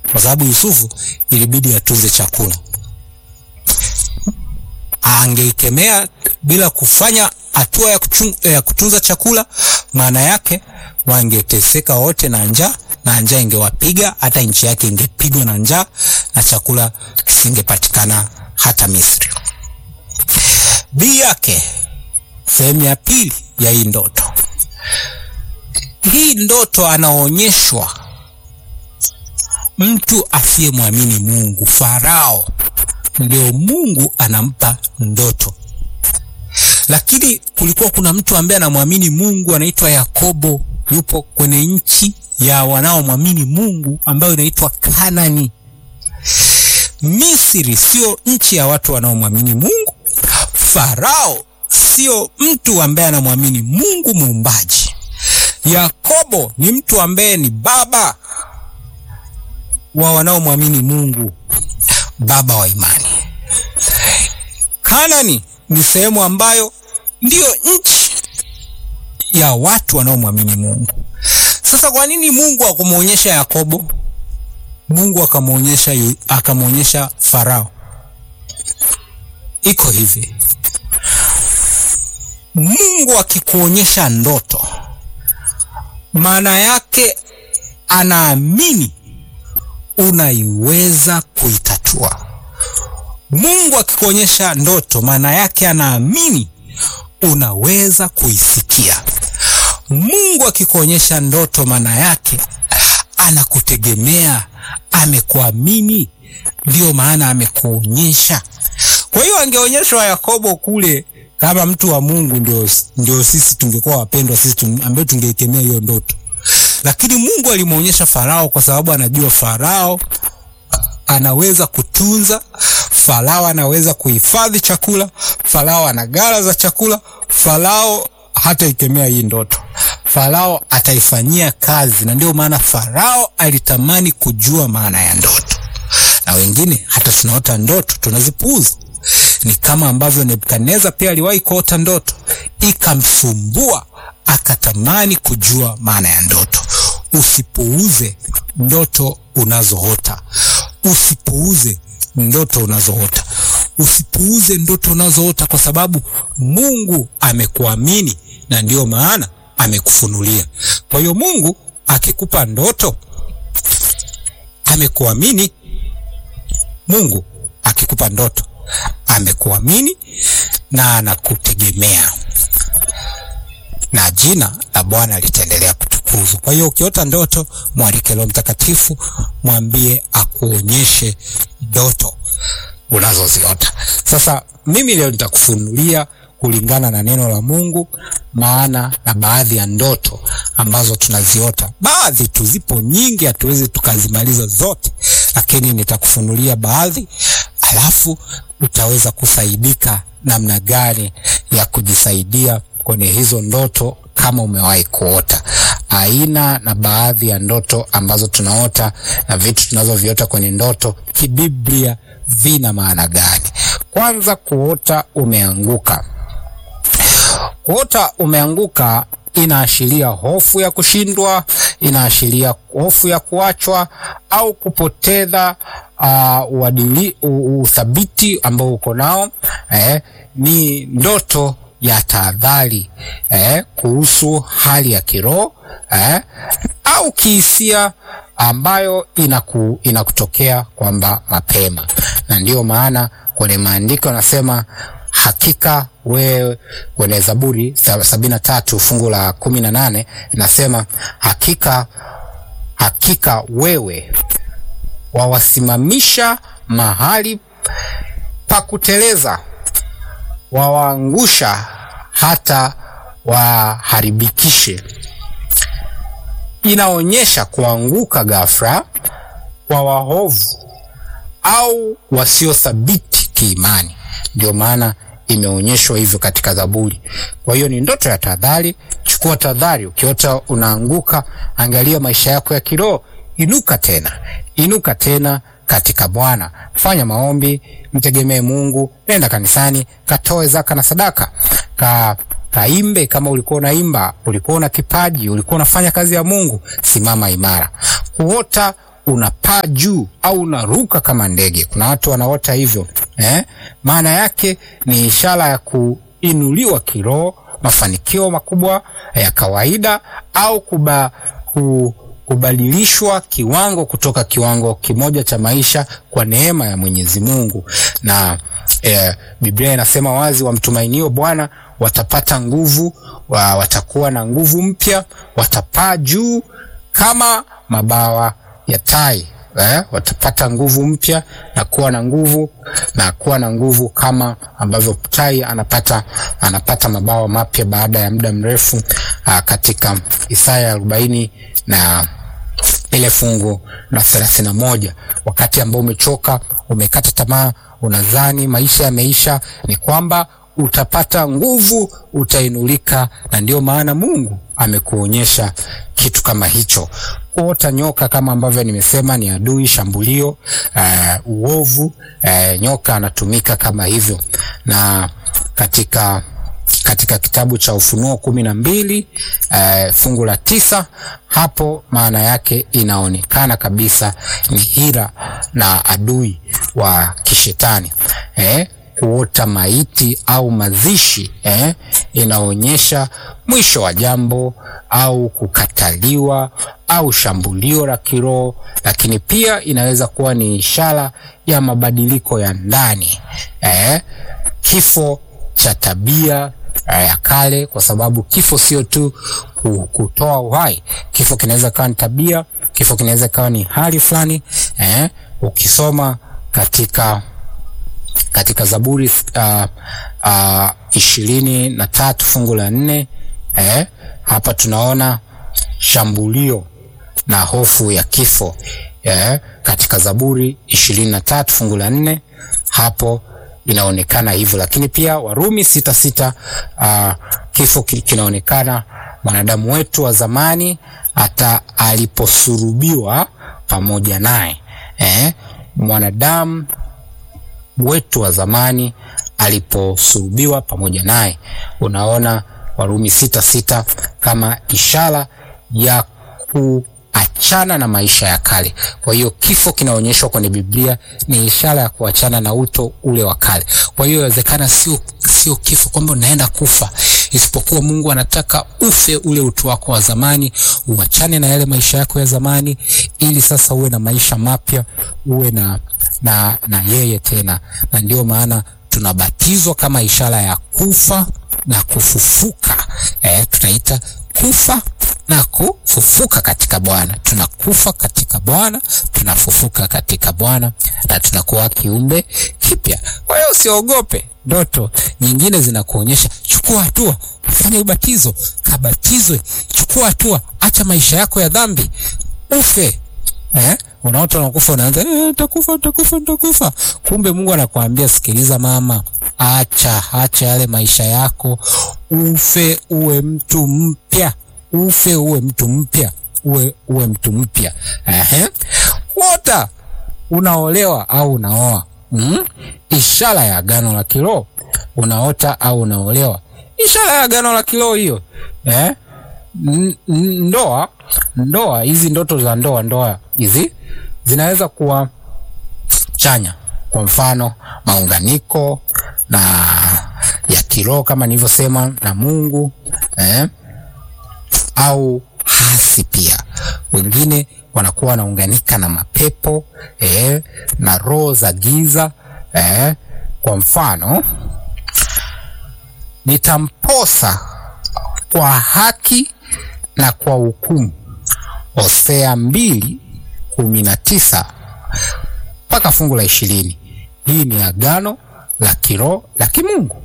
kwa sababu Yusufu ilibidi atunze chakula. Angeikemea bila kufanya hatua ya, ya kutunza chakula, maana yake wangeteseka wote na njaa, na njaa ingewapiga, hata nchi yake ingepigwa na njaa na chakula kisingepatikana hata Misri. Bii yake, sehemu ya pili ya hii ndoto. Hii ndoto anaonyeshwa mtu asiyemwamini Mungu, Farao ndio Mungu anampa ndoto, lakini kulikuwa kuna mtu ambaye anamwamini Mungu anaitwa Yakobo, yupo kwenye nchi ya wanaomwamini Mungu ambayo inaitwa Kanani. Misri sio nchi ya watu wanaomwamini Mungu. Farao sio mtu ambaye anamwamini Mungu muumbaji. Yakobo ni mtu ambaye ni baba wa wanaomwamini Mungu, baba wa imani. Kanani ni sehemu ambayo ndiyo nchi ya watu wanaomwamini Mungu. Sasa kwa nini Mungu akumwonyesha Yakobo? Mungu akamwonyesha akamwonyesha Farao. Iko hivi, Mungu akikuonyesha ndoto, maana yake anaamini unaiweza kuitatua. Mungu akikuonyesha ndoto, maana yake anaamini unaweza kuisikia. Mungu akikuonyesha ndoto, maana yake anakutegemea, amekuamini, ndiyo maana amekuonyesha. Kwa hiyo angeonyeshwa Yakobo kule kama mtu wa Mungu, ndio, ndio sisi tungekuwa wapendwa sisi ambaye tungeikemea hiyo ndoto, lakini Mungu alimwonyesha Farao kwa sababu anajua Farao anaweza kutunza, Farao anaweza kuhifadhi chakula, Farao ana ghala za chakula, Farao hata ikemea hii ndoto, Farao ataifanyia kazi, na ndio maana Farao alitamani kujua maana ya ndoto. Na wengine hata tunaota ndoto tunazipuuza. Ni kama ambavyo Nebukadneza pia aliwahi kuota ndoto ikamsumbua, akatamani kujua maana ya ndoto. Usipuuze ndoto unazoota, usipuuze ndoto unazoota, usipuuze ndoto unazoota, kwa sababu Mungu amekuamini na ndiyo maana amekufunulia. Kwa hiyo Mungu akikupa ndoto amekuamini. Mungu akikupa ndoto amekuamini na anakutegemea, na jina la Bwana litaendelea kutukuzwa. Kwa hiyo ukiota ndoto, mwalike Roho Mtakatifu, mwambie akuonyeshe ndoto unazoziota. Sasa mimi leo nitakufunulia kulingana na neno la Mungu maana na baadhi ya ndoto ambazo tunaziota. Baadhi tu, zipo nyingi, hatuwezi tukazimaliza zote, lakini nitakufunulia baadhi, alafu utaweza kusaidika namna gani ya kujisaidia kwenye hizo ndoto kama umewahi kuota. Aina na baadhi ya ndoto ambazo tunaota na vitu tunazoviota kwenye ndoto kibiblia vina maana gani? Kwanza, kuota umeanguka. Kuota umeanguka inaashiria hofu ya kushindwa, inaashiria hofu ya kuachwa au kupoteza uh, uadili, uthabiti ambao uko nao. Eh, ni ndoto ya tahadhari eh, kuhusu hali ya kiroho eh, au kihisia ambayo inaku, inakutokea kwamba mapema, na ndiyo maana kwenye maandiko anasema hakika wewe, kwenye Zaburi sabini na tatu fungu la kumi na nane inasema hakika, hakika wewe wawasimamisha mahali pa kuteleza, wawaangusha hata waharibikishe. Inaonyesha kuanguka ghafla kwa waovu au wasiothabiti kiimani. Ndio maana imeonyeshwa hivyo katika Zaburi. Kwa hiyo ni ndoto ya tahadhari. Chukua tahadhari. Ukiota unaanguka, angalia maisha yako ya kiroho. Inuka tena, inuka tena katika Bwana. Fanya maombi, mtegemee Mungu, nenda kanisani, katoe zaka na sadaka, ka kaimbe. Kama ulikuwa unaimba, ulikuwa una kipaji, ulikuwa unafanya kazi ya Mungu, simama imara. Kuota unapaa juu au unaruka kama ndege. Kuna watu wanaota hivyo eh? Maana yake ni ishara ya kuinuliwa kiroho, mafanikio makubwa ya kawaida au kuba, ku, kubadilishwa kiwango kutoka kiwango kimoja cha maisha kwa neema ya Mwenyezi Mungu. Na eh, Biblia inasema wazi, wamtumainio Bwana watapata nguvu wa, watakuwa na nguvu mpya, watapaa juu kama mabawa ya tai eh, watapata nguvu mpya na kuwa na nguvu na kuwa na nguvu kama ambavyo tai anapata anapata mabawa mapya baada ya muda mrefu ah, katika Isaya arobaini na ile fungu la thelathini na moja wakati ambao umechoka, umekata tamaa, unadhani maisha yameisha, ni kwamba utapata nguvu, utainulika. Na ndio maana Mungu amekuonyesha kitu kama hicho. Kuota nyoka kama ambavyo nimesema ni adui, shambulio, uh, uovu. Uh, nyoka anatumika kama hivyo, na katika katika kitabu cha Ufunuo kumi na mbili uh, fungu la tisa hapo maana yake inaonekana kabisa ni hila na adui wa kishetani eh, kuota maiti au mazishi eh, inaonyesha mwisho wa jambo au kukataliwa au shambulio la kiroho, lakini pia inaweza kuwa ni ishara ya mabadiliko ya ndani eh, kifo cha tabia ya kale, kwa sababu kifo sio tu kutoa uhai. Kifo kinaweza kawa ni tabia, kifo kinaweza kawa ni hali fulani eh. Ukisoma katika katika Zaburi uh, uh, ishirini na tatu fungu la nne eh, hapa tunaona shambulio na hofu ya kifo eh, katika Zaburi ishirini na tatu fungu la nne hapo inaonekana hivyo, lakini pia Warumi sita sita uh, kifo kinaonekana mwanadamu wetu wa zamani hata aliposurubiwa pamoja naye eh, mwanadamu wetu wa zamani aliposurubiwa pamoja naye. Unaona Warumi sita sita kama ishara ya kuachana na maisha ya kale. Kwa hiyo kifo kinaonyeshwa kwenye Biblia ni ishara ya kuachana na uto ule wa kale. Kwa hiyo inawezekana sio sio kifo kwamba unaenda kufa, isipokuwa Mungu anataka ufe ule utu wako wa zamani, uachane na yale maisha yako ya zamani, ili sasa uwe na maisha mapya, uwe na na na yeye tena. Na ndio maana tunabatizwa kama ishara ya kufa na kufufuka. Eh, tunaita kufa na kufufuka katika Bwana. Tunakufa katika Bwana, tunafufuka katika Bwana na tunakuwa kiumbe kipya. Kwa hiyo usiogope ndoto nyingine zinakuonyesha, chukua hatua, fanya ubatizo, kabatizwe, chukua hatua, acha maisha yako ya dhambi, ufe eh? Unaota unakufa, unaanza eh, takufa takufa takufa. Kumbe Mungu anakuambia sikiliza, mama, acha acha yale maisha yako, ufe uwe mtu mpya, ufe uwe mtu mpya, uwe uwe mtu mpya. Ehe, wota unaolewa au unaoa mm? Ishara ya agano la kiroho. Unaota au unaolewa, ishara ya agano la kiroho hiyo eh? Ndoa, ndoa hizi, ndoto za ndoa, ndoa hizi zinaweza kuwa chanya, kwa mfano maunganiko na ya kiroho kama nilivyosema na Mungu eh? au hasi pia. Wengine wanakuwa wanaunganika na mapepo eh? na roho za giza eh? kwa mfano nitamposa kwa haki na kwa hukumu, Hosea mbili kumi na tisa mpaka fungu la ishirini. Hii ni agano la kiroho la kimungu.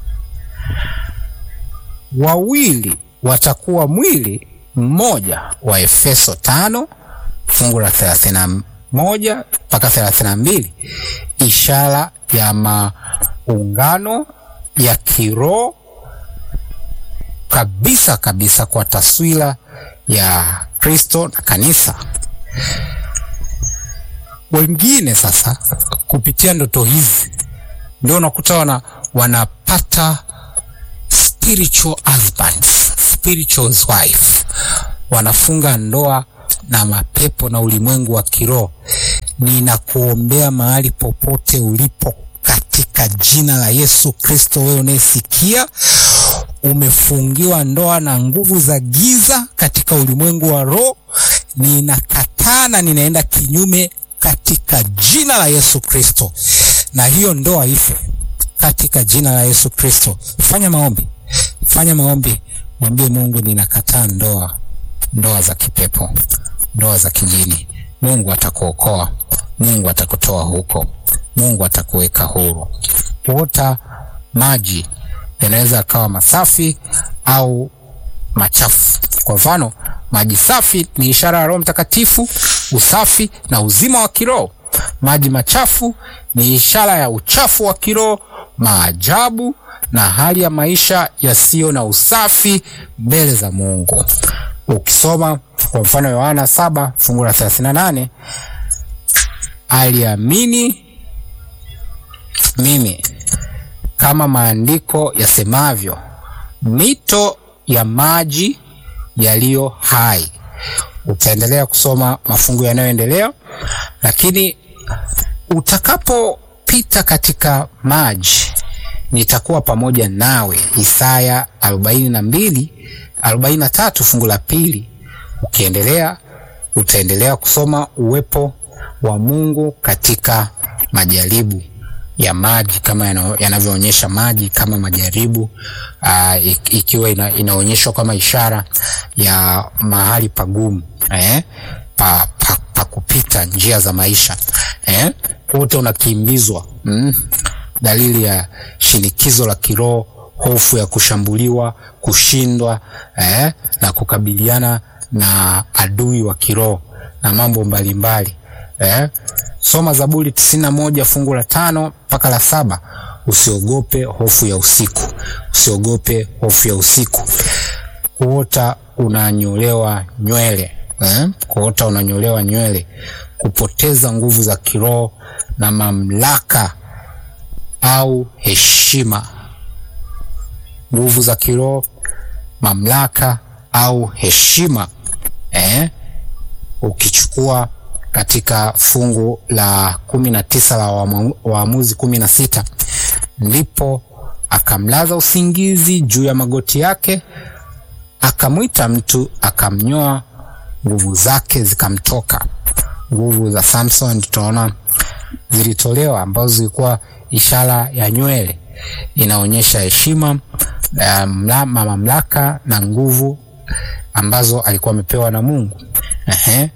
Wawili watakuwa mwili mmoja, wa Efeso tano fungu la thelathini na moja mpaka thelathini na mbili ishara ya maungano ya kiroho kabisa kabisa kwa taswira ya Kristo na kanisa. Wengine sasa kupitia ndoto hizi ndio unakuta wana, wanapata spiritual husbands, spiritual wife, wanafunga ndoa na mapepo na ulimwengu wa kiroho. Ninakuombea mahali popote ulipo katika jina la Yesu Kristo. Wewe unayesikia umefungiwa ndoa na nguvu za giza katika ulimwengu wa roho, ninakataa na ninaenda kinyume katika jina la Yesu Kristo, na hiyo ndoa ife katika jina la Yesu Kristo. Fanya maombi, fanya maombi, mwambie Mungu, ninakataa ndoa, ndoa za kipepo, ndoa za kijini. Mungu atakuokoa, Mungu atakutoa huko, Mungu atakuweka huru. Kuota maji yanaweza yakawa masafi au machafu. Kwa mfano, maji safi ni ishara ya Roho Mtakatifu, usafi na uzima wa kiroho. Maji machafu ni ishara ya uchafu wa kiroho, maajabu na hali ya maisha yasiyo na usafi mbele za Mungu. Ukisoma kwa mfano Yohana saba fungu la 38, aliamini mimi kama maandiko yasemavyo, mito ya maji yaliyo hai. Utaendelea kusoma mafungu yanayoendelea, lakini utakapopita katika maji nitakuwa pamoja nawe. Isaya arobaini na mbili arobaini na tatu fungu la pili. Ukiendelea utaendelea kusoma uwepo wa Mungu katika majaribu ya maji kama yanavyoonyesha maji kama majaribu uh, ikiwa ina, inaonyeshwa kama ishara ya mahali pagumu eh, pa, pa, pa kupita njia za maisha eh, wote unakimbizwa mm, dalili ya shinikizo la kiroho, hofu ya kushambuliwa, kushindwa eh, na kukabiliana na adui wa kiroho na mambo mbalimbali eh. Soma Zaburi tisini na moja fungu la tano mpaka la saba. Usiogope hofu ya usiku, usiogope hofu ya usiku. Kuota unanyolewa nywele eh? Kuota unanyolewa nywele, kupoteza nguvu za kiroho na mamlaka au heshima. Nguvu za kiroho, mamlaka au heshima eh? Ukichukua katika fungu la kumi na tisa la Waamuzi kumi na sita ndipo akamlaza usingizi juu ya magoti yake, akamwita mtu akamnyoa, nguvu zake zikamtoka. Nguvu za Samson tutaona zilitolewa, ambazo zilikuwa ishara ya nywele, inaonyesha heshima, mamlaka na nguvu ambazo alikuwa amepewa na Mungu. Ehe.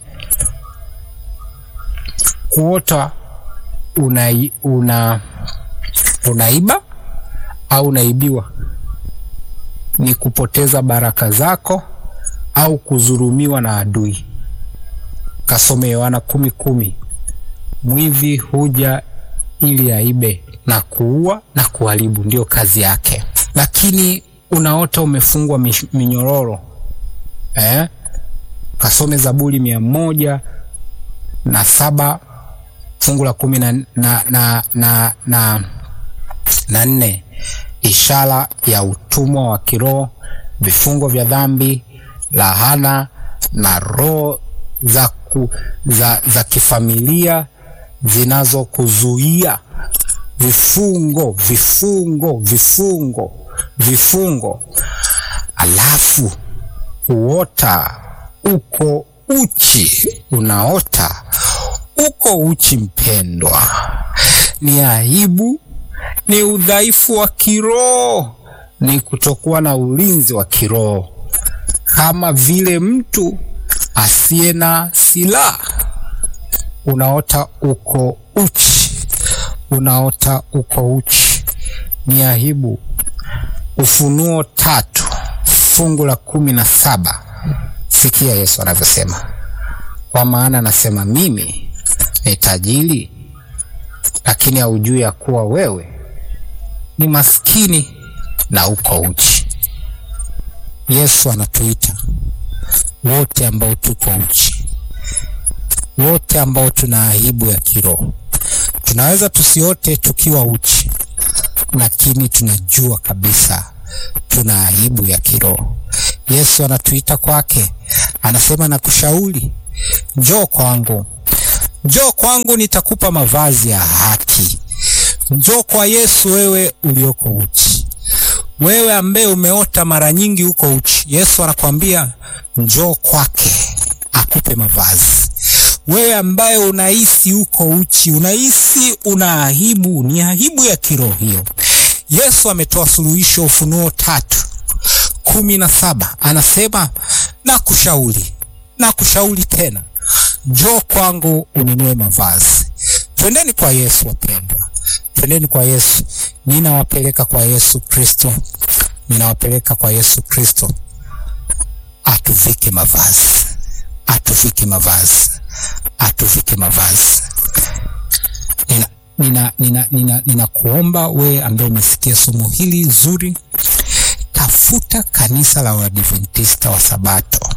Kuota una, una, unaiba au unaibiwa ni kupoteza baraka zako au kuzurumiwa na adui. Kasome Yohana kumi kumi, mwivi huja ili aibe na kuua na kuharibu, ndio kazi yake. Lakini unaota umefungwa minyororo eh? Kasome Zaburi mia moja na saba fungu la kumi na, na, na, na, na, na nne, ishara ya utumwa wa kiroho, vifungo vya dhambi, lahana na roho za, ku, za, za kifamilia zinazokuzuia vifungo vifungo vifungo vifungo. Alafu kuota uko uchi, unaota uko uchi, mpendwa, ni aibu, ni udhaifu wa kiroho, ni kutokuwa na ulinzi wa kiroho, kama vile mtu asiye na silaha. Unaota uko uchi, unaota uko uchi, ni aibu. Ufunuo tatu fungu la kumi na saba. Sikia Yesu anavyosema, kwa maana anasema mimi ni tajiri, lakini haujui ya kuwa wewe ni maskini na uko uchi. Yesu anatuita wote ambao tuko uchi, wote ambao tuna aibu ya kiroho. Tunaweza tusiote tukiwa uchi, lakini tunajua kabisa tuna aibu ya kiroho. Yesu anatuita kwake, anasema na kushauri njoo kwangu, njoo kwangu, nitakupa mavazi ya haki. Njoo kwa Yesu, wewe ulioko uchi, wewe ambaye umeota mara nyingi huko uchi. Yesu anakwambia njoo kwake akupe mavazi. Wewe ambaye unahisi uko uchi, unahisi una aibu, ni aibu ya kiroho hiyo. Yesu ametoa suluhisho, Ufunuo tatu kumi na saba anasema na kushauri na kushauri tena, njoo kwangu ununue mavazi. Twendeni kwa Yesu wapendwa, twendeni kwa Yesu. Ninawapeleka kwa Yesu Kristo, ninawapeleka kwa Yesu Kristo atuvike mavazi, atuvike mavazi, atuvike mavazi. Nina nina nina nina ninakuomba we ambaye umesikia somo hili zuri, tafuta kanisa la Waadventista wa Sabato